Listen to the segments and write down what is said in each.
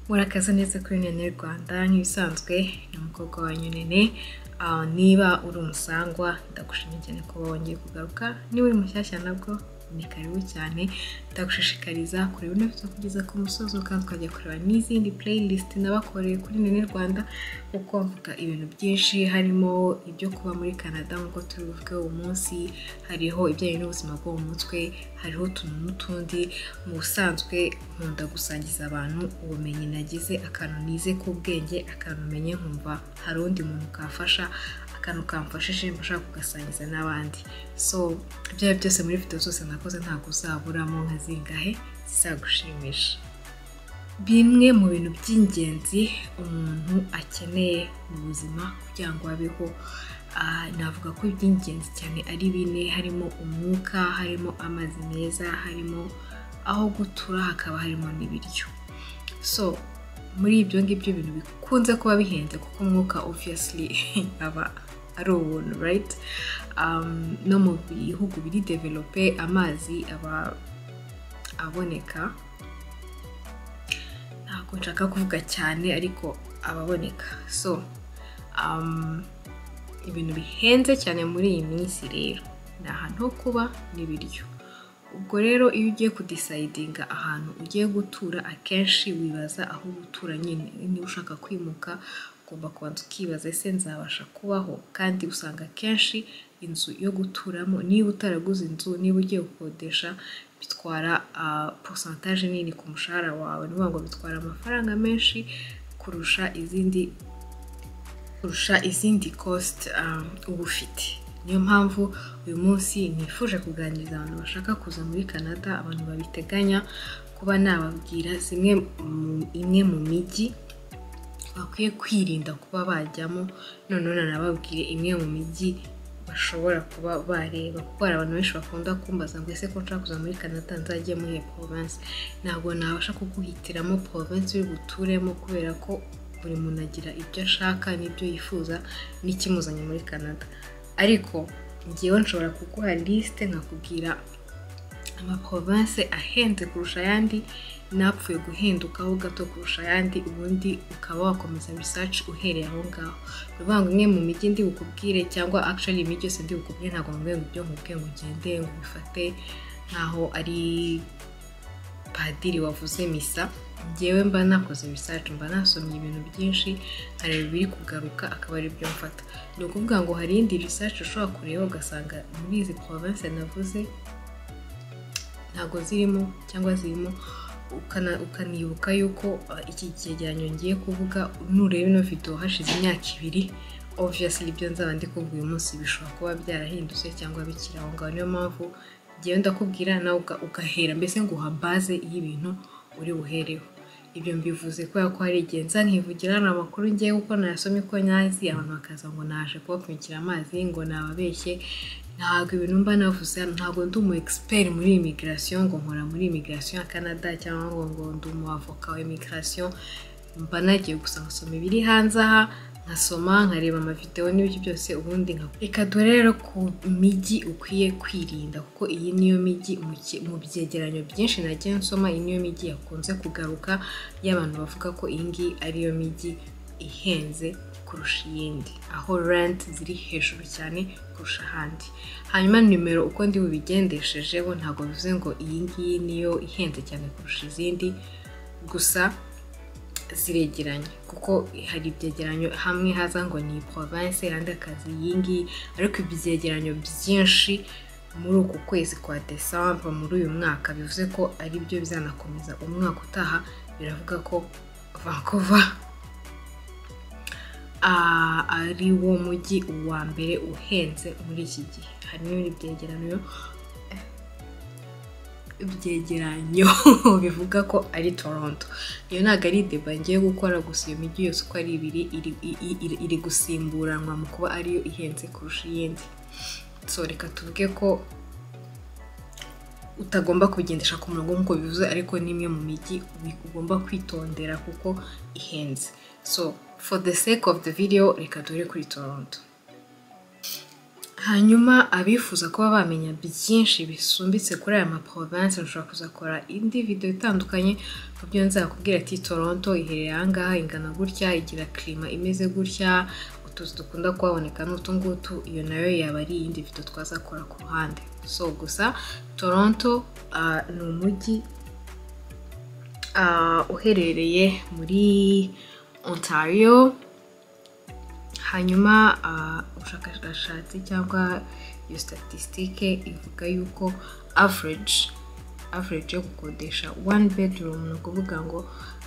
Murakaza neza kuri Nene Rwanda nk'ibisanzwe ni umukobwa wanyu Nene Ah, niba uri umusangwa ndagushimye cyane ko wongeye kugaruka niba uri mushyashya nabwo ni karibu cyane ndagushishikariza kureba ibintu byo kugeza ku musozo kandi tukajya kureba n'izindi playlist nabakoreye kuri Nene Rwanda kuko mvuga ibintu byinshi harimo ibyo kuba muri Canada nk'uko turi buvuge uwo munsi hariho ibijyanye n'ubuzima bwo mu mutwe hariho utuntu n'utundi mu busanzwe nkunda gusangiza abantu ubumenyi nagize akantu nize k'ubwenge akantu menye nkumva hari undi muntu kafasha akantu kamfashije mbasha kugasangiza n'abandi so ibyo ari byo byose muri video zose nakoze ntabwo uzaburamo nka zingahe zizagushimisha bimwe mu bintu by'ingenzi umuntu akeneye mu buzima kugira ngo abeho ah, navuga ko iby'ingenzi cyane ari bine harimo umwuka harimo amazi meza harimo aho gutura hakaba harimo n'ibiryo so muri ibyo ngibyo bintu bikunze kuba bihenze kuko umwuka obviously aba ari ubuntu right um, no mu bihugu biri develope amazi aba aboneka ntabwo nshaka kuvuga cyane ariko ababoneka so um, ibintu bihenze cyane muri iyi minsi rero ni ahantu ho kuba n'ibiryo ubwo rero iyo ugiye kudisayidinga ahantu ugiye gutura akenshi wibaza aho gutura nyine niba ushaka kwimuka ugomba kubanza ukibaza ese nzabasha kubaho kandi usanga akenshi inzu yo guturamo niba utaraguze inzu niba ugiye gukodesha bitwara porosantaje nini ku mushahara wawe ni ukuvuga ngo bitwara amafaranga menshi kurusha izindi kurusha izindi kositi uba ufite niyo mpamvu uyu munsi nifuje kuganiriza abantu bashaka kuza muri canada abantu babiteganya kuba nababwira zimwe mu- imwe mu mijyi bakwiye kwirinda kuba bajyamo noneho nanababwire imwe mu mijyi bashobora kuba bareba kuko hari abantu benshi bakunda kumbaza ngo ese ko nshaka kuza muri canada nzajye muri iyo province ntabwo nabasha kuguhitiramo province uri buturemo kubera ko buri muntu agira ibyo ashaka n'ibyo yifuza n'ikimuzanye muri canada ariko ngewe nshobora kuguha lisite nkakubwira amaprovince ahenze kurusha ayandi n'apfuye guhindukaho gato kurusha ayandi ubundi ukaba wakomeza research uhereye aho ngaho ni ukuvuga ngo imwe mu mijyi ndi bukubwire cyangwa actually imijyi yose ndi bukubwire ntabwo mubwiye ngo ibyo nkubwiye ngo ugende ngo ubifate nkaho ari padiri wavuze misa ngewe mba nakoze research mba nasomye ibintu byinshi nkareba ibiri kugaruka akaba ari byo mfata ni ukuvuga ngo hari iyindi research ushobora kureba ugasanga muri izi province navuze ntabwo zirimo cyangwa zirimo ukana- ukanibuka yuko uh, iki cyegeranyo ngiye kuvuga nureba ino video hashize imyaka ibiri obviously ibyo nzaba ndi kuvuga uyu munsi bishobora kuba byarahindutse cyangwa bikiri aho ngaho niyo mpamvu ngewe ndakubwira nawe uga- ugahera mbese nguha baze y'ibintu uri buhereho ibyo mbivuze kubera ko hari igihe nza nkivugira ni amakuru ngiye kuko nayasomye ko nyazi abantu bakaza ngo naje kubapfunyikira amazi ngo nababeshye ntabwo ibintu mba navuze hano ntabwo ndi umu expert muri immigration ngo nkora muri immigration ya Canada cyangwa ngo ngo ndi umu avoka wa immigration mba nagiye gusa nkasoma ibiri hanze aha nkasoma nkareba amavidewo n'ibyo byose ubundi nka reka dore rero ku mijyi ukwiye kwirinda kuko iyi niyo mijyi mu ki- mu byegeranyo byinshi nagiye nsoma iyi niyo mijyi yakunze kugaruka y'abantu bavuga ko iyi ngiyi ariyo mijyi ihenze kurusha iyindi aho rent ziri hejuru cyane kurusha ahandi hanyuma nimero uko ndi bubigendeshejeho ntabwo bivuze ngo iyi ngiyi niyo ihenze cyane kurusha izindi gusa ziregeranye kuko hari ibyegeranyo hamwe haza ngo ni province ahandi akazi yingi ariko ibyegeranyo byinshi muri uku kwezi kwa december muri uyu mwaka bivuze ko ari byo bizanakomeza umwaka utaha biravuga ko vancouver ah, ari wo mujyi uwa mbere uhenze muri iki gihe hari n'ibindi byegeranyo ibyegeranyo bivuga ko ari toronto iyo ntabwo ari deba ngiye gukora gusa iyo mijyi yose uko ari ibiri iri, i- i- iri gusimburanwa mu kuba ariyo ihenze kurusha iyindi so reka tuvuge ko utagomba kugendesha ku murongo nk'uko bivuze ariko n'imwe mu mijyi ubi- ugomba kwitondera kuko ihenze so for the sake of the video reka dore kuri toronto hanyuma abifuza kuba bamenya byinshi bisumbitse kuri aya maprovinsi bashobora kuzakora indi video itandukanye ku byo nzakubwira ati toronto iherereye aha ngaha ingana gutya igira kirima imeze gutya utuzu dukunda kuhaboneka n'utu ngutu iyo nayo yaba ari iyindi video twazakora ku ruhande so gusa toronto ah, ni umujyi ah, uherereye muri ontario hanyuma ah, ubushakashatsi cyangwa iyo statisitike ivuga yuko average average yo gukodesha one bedroom ni ukuvuga ngo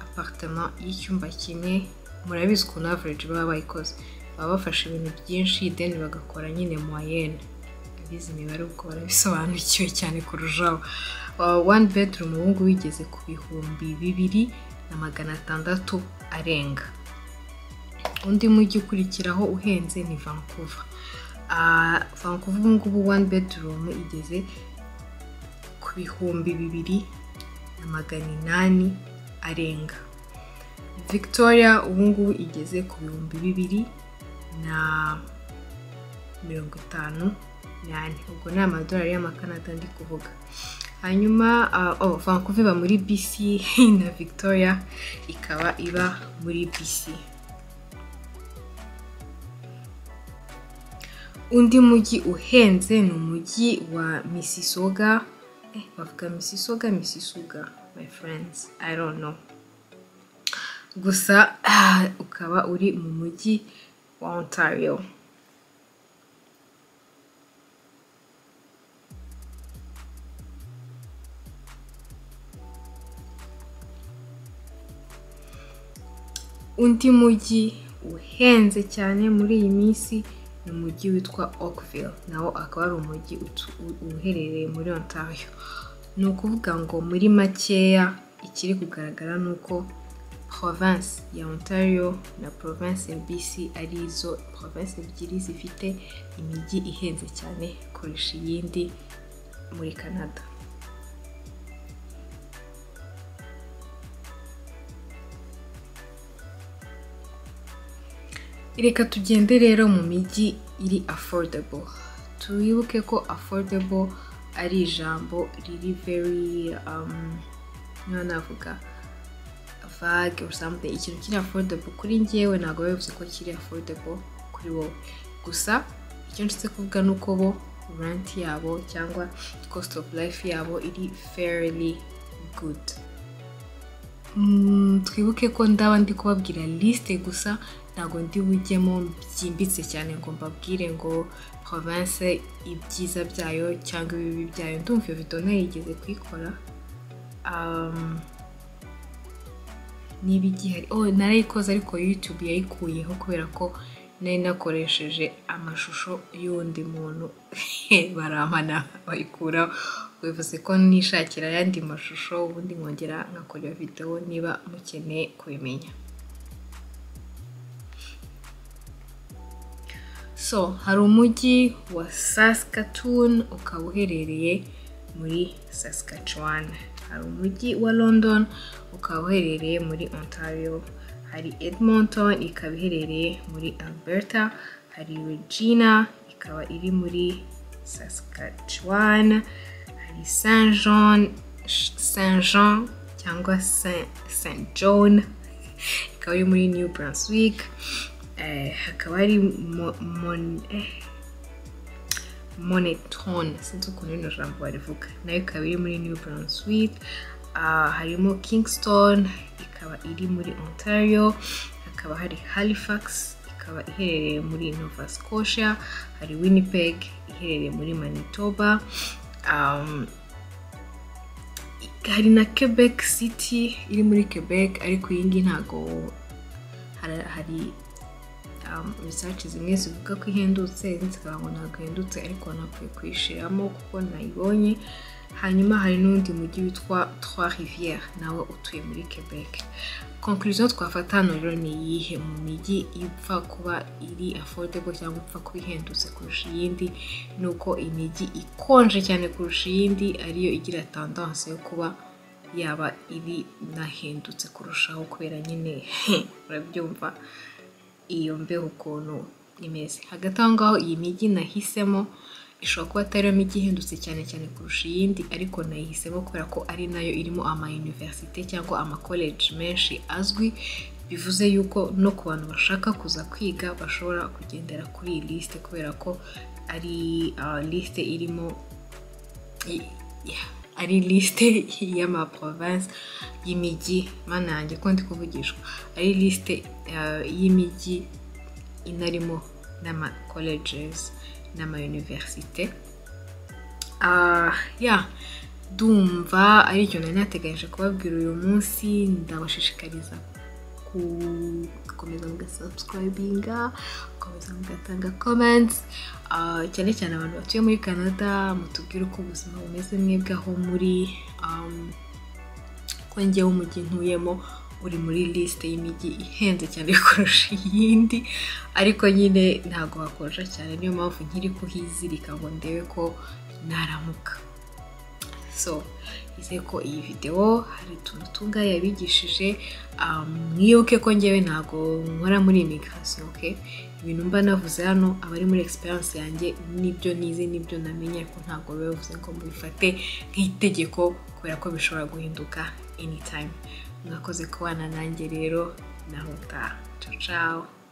apartment y'icyumba kimwe murabizi ukuntu average baba bayikoze baba bafashe ibintu byinshi then bagakora nyine moyenne abize imibare kuko barabisobanukiwe cyane kurushaho one bedroom ubu ngubu igeze ku bihumbi bibiri na magana atandatu arenga undi mujyi ukurikiraho uhenze ni vancouver Ah, vancouver ubu ngubu one bedroom igeze ku bihumbi bibiri na magana inani arenga victoria ubu ngubu igeze ku bihumbi bibiri na mirongo itanu n'ane ubwo ni amadolari y'amakanada ndi kuvuga hanyuma ah, oh, vancouver iba muri bc na victoria ikaba iba muri bc undi mujyi uhenze ni umujyi wa misisoga eh, bavuga misisoga misisoga my friends i don't know gusa ah, ukaba uri mu mujyi wa ontario undi mujyi uhenze cyane muri iyi minsi ni umujyi witwa Oakville nawo akaba ari umujyi utu- u- uherereye muri Ontario ni ukuvuga ngo muri makeya ikiri kugaragara ni uko province ya Ontario na province ya BC ari izo province ebyiri zifite imijyi ihenze cyane kurusha iyindi muri Canada reka tugende rero mu mijyi iri affordable twibuke ko affordable ari ijambo riri very um, niba navuga vague or something ikintu kiri affordable kuri njyewe ntabwo biba bivuze ko kiri affordable kuri wowe gusa icyo nshyize kuvuga ni uko bo rent yabo cyangwa cost of life yabo iri fairly good Mm, twibuke ko ndaba ndi kubabwira lisite gusa ntabwo ndi bujyemo byimbitse cyane ngo mbabwire ngo province ibyiza byayo cyangwa ibibi byayo ndumva iyo video nayigeze kuyikora Um, niba igihari oh narayikoze ariko youtube yayikuyeho kubera ko nari nakoresheje amashusho y'undi muntu barampana bayikuraho bivuze ko nishakira ayandi mashusho ubundi nkongera nkakora iyo video niba mukeneye kubimenya so hari umujyi wa saskatoon ukaba uherereye muri saskatchewan hari umujyi wa london ukaba uherereye muri ontario hari edmonton ikaba iherereye muri alberta hari regina ikaba iri muri saskatchewan hari saint jean saint jean cyangwa saint, saint john ikaba iri muri new brunswick eh, hakaba hari Mo- Mon- eh, moneton sinzi ukuntu rino jambo barivuga nayo ikaba iri muri new brunswick Ah, harimo kingston ikaba iri muri ontario hakaba hari halifax ikaba iherereye muri nova scotia hari winnipeg iherereye muri manitoba um, hari na quebec city iri muri quebec ariko iyi ngiyi ntabwo hari- hari um, research zimwe zivuga ko ihendutse izindi zikavuga ngo ntabwo ihendutse ariko nakwiye kuyishiramo kuko nayibonye hanyuma hari n'undi mujyi witwa trois rivières nawe utuye muri quebec conclusion twafata hano rero ni iyihe mu mijyi ipfa kuba iri affordable cyangwa ipfa kuba ihendutse kurusha iyindi ni uko imijyi ikonje cyane kurusha iyindi ariyo igira tendance yo kuba yaba iri nahendutse kurushaho kubera nyine urabyumva iyo mbeho ukuntu imeze hagati aho ngaho iyi mijyi nahisemo ishobora kuba atari yo mijyi ihendutse cyane cyane kurusha iyindi ariko nayihisemo kubera ko ari nayo irimo ama universite cyangwa ama college menshi azwi bivuze yuko no ku bantu bashaka kuza kwiga bashobora kugendera kuri iyi lisite kubera ko ari lisite irimo ari lisite y'amaprovinsi y'imijyi manange ko ndi kuvugishwa ari lisite y'imijyi inarimo n'ama colleges n'ama universite ya dumva aricyo nari nateganyije kubabwira uyu munsi ndabashishikariza gukomeza mugasubscribinga gukomeza mugatanga comments cyane cyane abantu batuye muri canada mutubwire uko ubuzima bumeze mwebweho muri ko njyewe umujyi ntuyemo uri muri lisite y'imijyi ihenze cyane kurusha iyindi ariko nyine ntabwo hakonja cyane niyo mpamvu nkiri kuhizirika ngo ndebe ko naramuka so nizeye ko iyi videwo hari utuntu tunga yabigishije mwibuke ko ngewe ntabwo nkora muri imigirasiyo oke ibintu mba navuze hano aba ari muri egisperiyanse yanjye nibyo nize nibyo namenye ariko ntabwo biba bivuze ngo mubifate nk'itegeko kubera ko bishobora guhinduka enitayimu mwakoze kubana nanjye rero naho utaha cacawa